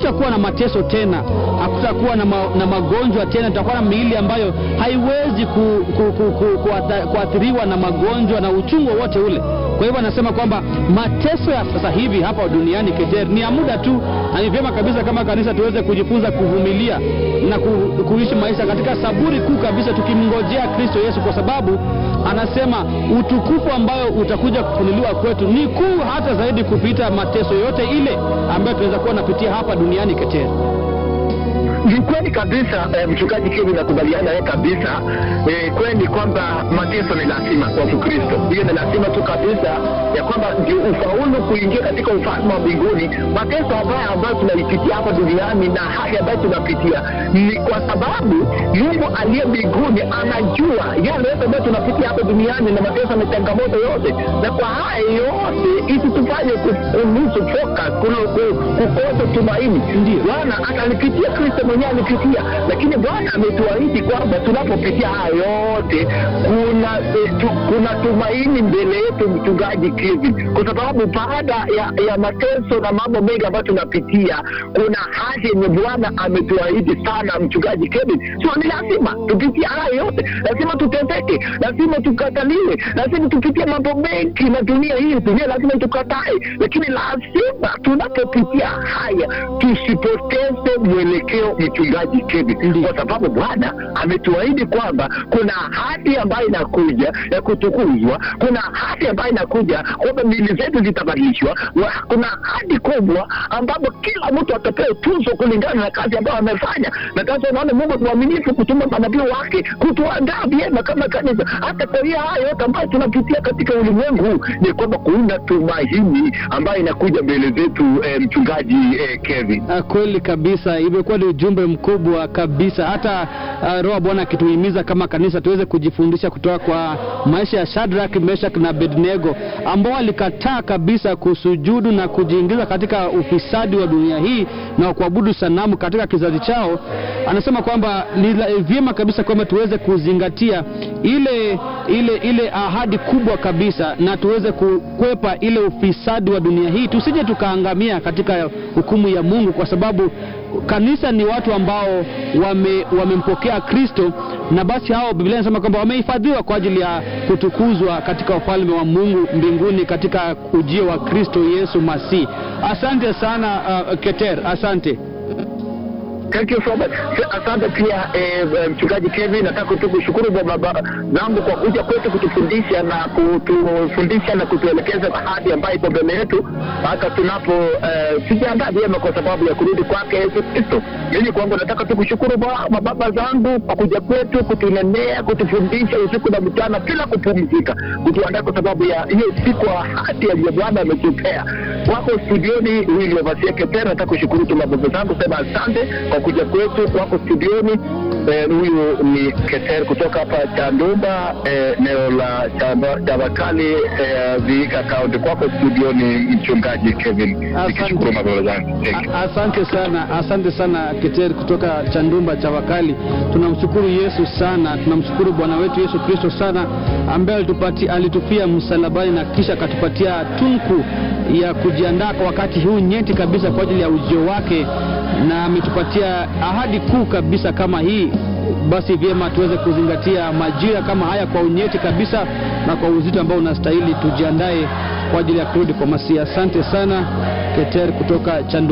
hakutakuwa na mateso tena, hakutakuwa na, ma, na magonjwa tena. Tutakuwa na miili ambayo haiwezi ku, ku, ku, ku, kuatha- kuathiriwa na magonjwa na uchungu wowote ule. Kwa hivyo anasema kwamba mateso ya sasa hivi hapa duniani Keter ni ya muda tu, na ni vyema kabisa kama kanisa tuweze kujifunza kuvumilia na ku, kuishi maisha katika saburi kuu kabisa, tukimngojea Kristo Yesu, kwa sababu anasema utukufu ambayo utakuja kufunuliwa kwetu ni kuu hata zaidi kupita mateso yote ile ambayo tunaweza kuwa napitia hapa duniani Keter. Ni kweli kabisa eh, mchungaji Kevin, nakubaliana naye kabisa. Eh, kweli kwamba mateso ni lazima kwa Mkristo, hiyo ni lazima tu kabisa, ya kwamba ndio ufaulu kuingia katika ufalme wa mbinguni. Mateso ambayo ambayo tunaipitia hapa duniani na hali ambayo tunapitia ni kwa sababu Mungu aliye mbinguni anajua yale yote ambayo tunapitia hapa duniani na mateso na changamoto yote, na kwa haya yote isitufanye kunusu focus, kulo- ku- kukosa tumaini. Ndio. Bwana atalipitia, Kristo mwenyewe alipitia, lakini Bwana ametuahidi kwamba tunapopitia haya yote kuna eh, tu, kuna tumaini mbele yetu, mchungaji Kevin, kwa sababu baada ya, ya mateso na mambo mengi ambayo tunapitia, kuna hali yenye Bwana ametuahidi sana, mchungaji Kevin. Sio, ni lazima tupitie haya yote, lazima tuteseke, lazima tukataliwe, lazima tupitie mambo mengi na dunia hii, dunia lazima tukatae, lakini lazima tunapopitia haya tusipoteze mwelekeo, mchungaji Kevin, Ndiyo. kwa sababu Bwana ametuahidi kwamba kuna ahadi ambayo inakuja ya kutukuzwa, kuna ahadi ambayo inakuja kwamba mili zetu zitabadilishwa, wa- kuna ahadi kubwa ambapo kila mtu atapewa tuzo kulingana na kazi ambayo amefanya. Na sasa unaona Mungu ni mwaminifu kutuma manabii wake kutuandaa vyema kama kanisa, hata kwa hiyo haya yote ambayo tunapitia katika ulimwengu huu, ni kwamba kuna tumaini ambayo inakuja mbele zetu, eh, mchungaji eh, Kevin. Ah, kweli kabisa, imekuwa ni ujumbe mkubwa kabisa. Hata uh, Roho wa Bwana akituhimiza kama kanisa tuweze kujifundisha kutoka kwa maisha ya Shadrach, Meshach na Abednego ambao walikataa kabisa kusujudu na kujiingiza katika ufisadi wa dunia hii na kuabudu sanamu katika kizazi chao. Anasema kwamba ni la- vyema kabisa kwamba tuweze kuzingatia ile ile ile ahadi kubwa kabisa na tuweze kukwepa ile ufisadi wa dunia hii, tusije tukaangamia katika hukumu ya Mungu, kwa sababu kanisa ni watu ambao wame, wamempokea Kristo, na basi hao Biblia inasema kwamba wamehifadhiwa kwa ajili ya kutukuzwa katika ufalme wa Mungu mbinguni katika ujio wa Kristo Yesu Masihi. Asante sana uh, Keter, asante. Thank you so much. Asante pia eh, mchungaji Kevin, nataka tu kushukuru kwa baba zangu kwa kuja kwetu kutufundisha na kutufundisha na kutuelekeza ahadi ambayo iko mbele yetu hata tunapo eh, tujiandaa vyema kwa sababu ya kurudi kwake Yesu Kristo. Mimi kwangu nataka tu kushukuru ba- mababa zangu kwa kuja kwetu kutunenea, kutufundisha usiku na mchana bila kupumzika, kutuandaa kwa sababu ya hiyo siku ya ahadi aliyo Bwana ametupea. Wako studioni William Asieke tena, nataka kushukuru tu mababa zangu, sema asante kwa kuja kwetu. Wako studioni eh, huyu ni Keter kutoka hapa Chandumba eh, eneo la Chamba- Chavakali eh, Vihiga County. Kwako studioni mchungaji Kevin, nikishukuru mababa zangu. Thank you. A- Asante sana, asante sana Keter kutoka Chandumba cha Wakali. Tunamshukuru Yesu sana, tunamshukuru Bwana wetu Yesu Kristo sana ambaye alitupati, alitufia msalabani na kisha akatupatia tunku ya kujiandaa kwa wakati huu nyeti kabisa kwa ajili ya ujio wake, na ametupatia ahadi kuu kabisa kama hii. Basi vyema tuweze kuzingatia majira kama haya kwa unyeti kabisa na kwa uzito ambao unastahili, tujiandae kwa ajili ya kurudi kwa Masihi. Asante sana Keter kutoka Chandumba.